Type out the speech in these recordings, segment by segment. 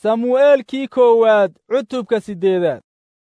samu'eelkii koowaad cutubka siddeedaad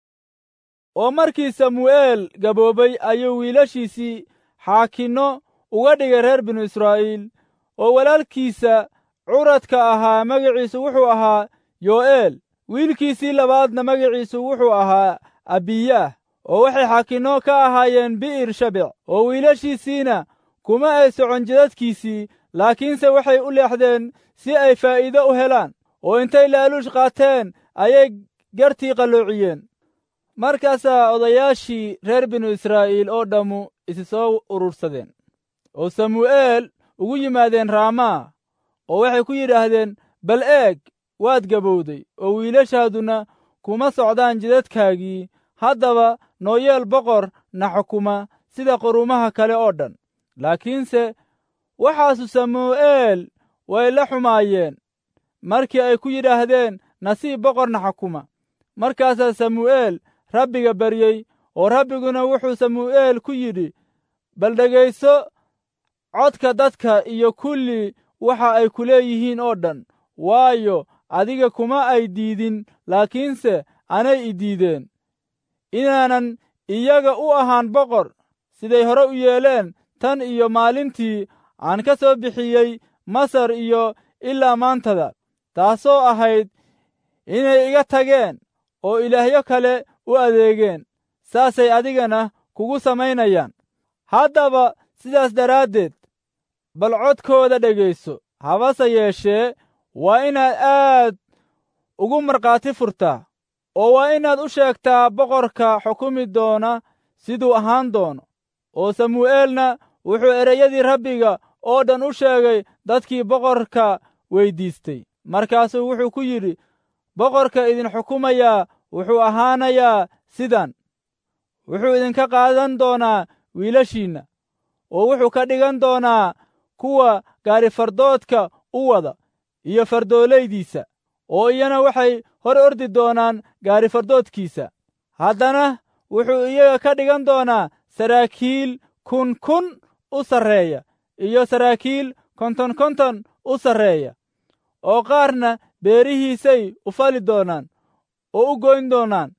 oo markii samu'eel gaboobay ayuu wiilashiisii xaakinno uga dhigay reer binu israa'iil oo walaalkiisa curadka ahaa magaciisu wuxuu ahaa yo'eel wiilkiisii labaadna magaciisu wuxuu ahaa abiyaah oo waxay xaakinno ka ahaayeen bi'ir shabec oo wiilashiisiina kuma ay socon jidadkiisii laakiinse waxay u leexdeen si ay faa'iido u helaan oo intay laaluush qaateen ayay gartii qalloociyeen markaasaa odayaashii reer binu israa'iil oo dhammu isi soo urursadeen oo samu'eel ugu yimaadeen raamaa oo waxay ku yidhaahdeen bal eeg waad gabowday oo wiilashaaduna kuma socdaan jidadkaagii haddaba nooyeel boqor na xukuma sida qurumaha kale oo dhan laakiinse waxaasu samu'eel way la xumaayeen markii ay ku yidhaahdeen nasiib boqorna xukuma markaasaa samu'eel rabbiga baryey oo rabbiguna wuxuu samu'eel ku yidhi bal dhegayso codka dadka iyo kulli waxa ay ku leeyihiin oo dhan waayo adiga kuma ay diidin laakiinse anay i diideen inaanan iyaga u ahaan boqor siday hore u yeeleen tan iyo maalintii aan ka soo bixiyey masar iyo ilaa maantada taasoo ahayd inay iga tageen oo ilaahyo kale u adeegeen saasay adigana kugu samaynayaan haddaba sidaas daraaddeed bal codkooda dhegayso habase yeeshee waa inaad aad ugu markhaati furtaa oo waa inaad u sheegtaa boqorka xukumi doona siduu ahaan doono oo samu'eelna wuxuu ereyadii rabbiga oo dhan u sheegay dadkii boqorka weyddiistay markaasuu wuxuu ku yidhi boqorka idin xukumayaa wuxuu ahaanayaa sidan wuxuu idinka qaadan doonaa wiilashiinna oo wuxuu ka dhigan doonaa kuwa gaarifardoodka u wada iyo fardoolaydiisa oo iyana waxay hor ordi doonaan gaarifardoodkiisa haddana wuxuu iyaga ka dhigan doonaa saraakiil kun kun u sarreeya iyo saraakiil konton konton u sarreeya oo qaarna beerihiisay u fali doonaan oo u goyn doonaan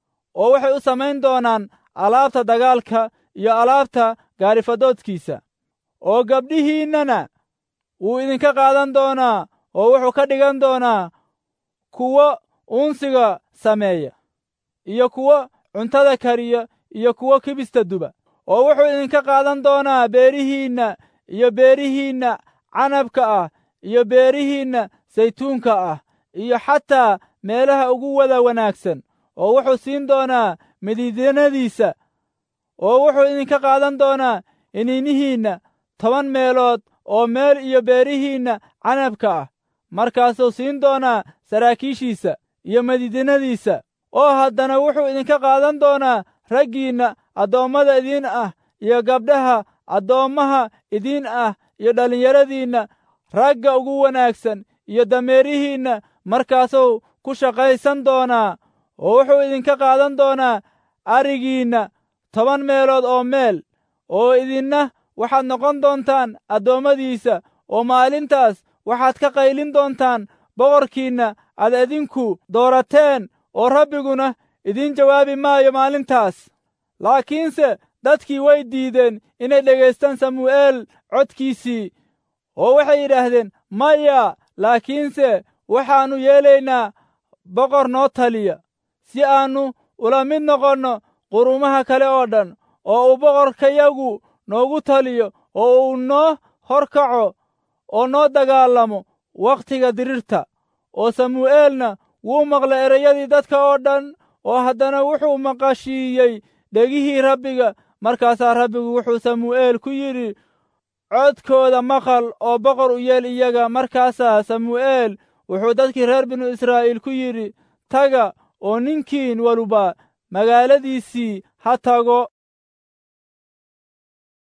oo waxay u samayn doonaan alaabta dagaalka iyo alaabta gaarifadoodkiisa oo gabdhihiinnana wuu idinka qaadan doonaa oo wuxuu ka dhigan doonaa kuwo uunsiga sameeya iyo kuwo cuntada kariya iyo kuwo kibista duba oo wuxuu idinka qaadan doonaa beerihiinna iyo beerihiinna canabka ah iyo beerihiinna saytuunka ah iyo xataa meelaha ugu wada wanaagsan oo wuxuu siin doonaa midiidanadiisa oo wuxuu idinka qaadan doonaa iniinihiinna toban meelood oo meel iyo beerihiinna canabka ah markaasuu siin doonaa saraakiishiisa iyo madiidinadiisa oo haddana wuxuu idinka qaadan doonaa raggiinna addoommada idiin ah iyo gabdhaha addoommaha idiin ah iyo dhallinyaradiinna ragga ugu wanaagsan iyo dameerihiinna markaasuu ku shaqaysan doonaa oo wuxuu idinka qaadan doonaa arigiinna toban meelood oo meel oo idinna waxaad noqon doontaan addoommadiisa oo maalintaas waxaad ka qaylin doontaan boqorkiinna aad idinku doorateen oo rabbiguna idiin jawaabi maayo maalintaas laakiinse dadkii way diideen inay dhegaystaan samu'eel codkiisii oo waxay yidhaahdeen maya laakiinse waxaannu yeelaynaa boqor noo taliya si aannu ula mid noqonno qurumaha kale oo dhan oo uu boqorkayagu noogu taliyo oo uu noo hor kaco oo noo dagaalamo wakhtiga dirirta oo samu'eelna wuu maqlay ereyadii dadka oo dhan oo haddana wuxuu maqashiiyey dhegihii rabbiga markaasaa rabbigu wuxuu samu'eel ku yidhi codkooda maqal oo boqor u yeel iyaga markaasaa samu'eel wuxuu dadkii reer binu israa'iil ku yidhi taga oo ninkiin waluba magaaladiisii ha tago